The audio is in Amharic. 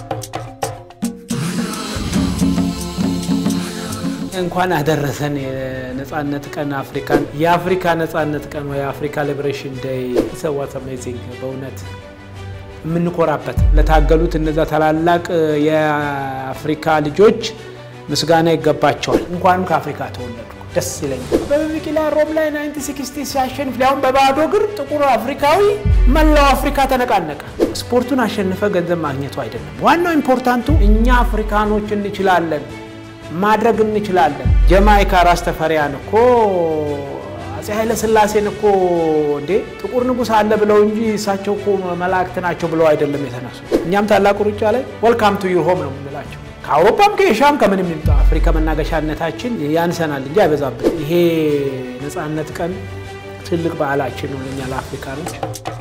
እንኳን አደረሰን የነጻነት ቀን አፍሪካን የአፍሪካ ነጻነት ቀን ወይ የአፍሪካ ሊብሬሽን ዴይ ሰዋት አሜዚንግ በእውነት የምንኮራበት ለታገሉት እነዛ ታላላቅ የአፍሪካ ልጆች ምስጋና ይገባቸዋል። እንኳንም ከአፍሪካ ተወለዱ ደስ ይለኛል። አበበ ቢቂላ ሮም ላይ 1960 ሲያሸንፍ ሊያውም በባዶ እግር ጥቁር አፍሪካዊ መላው አፍሪካ ተነቃነቀ። ስፖርቱን አሸንፈ ገንዘብ ማግኘቱ አይደለም ዋናው ኢምፖርታንቱ እኛ አፍሪካኖች እንችላለን ማድረግ እንችላለን። ጀማይካ ራስ ተፈሪያን እኮ አፄ ኃይለ ሥላሴን እኮ እንዴ ጥቁር ንጉሥ አለ ብለው እንጂ እሳቸው እኮ መላእክት ናቸው ብለው አይደለም የተነሱ። እኛም ታላቁ ሩጫ ላይ ወልካም ቱ ዩር ሆም ነው የምንላቸው። ከአውሮፓም ከኤሻም ከምንም ይምጣ አፍሪካ መናገሻነታችን ያንሰናል እንጂ አይበዛብን። ይሄ ነፃነት ቀን ትልቅ በዓላችን ነው ለእኛ ለአፍሪካኖች።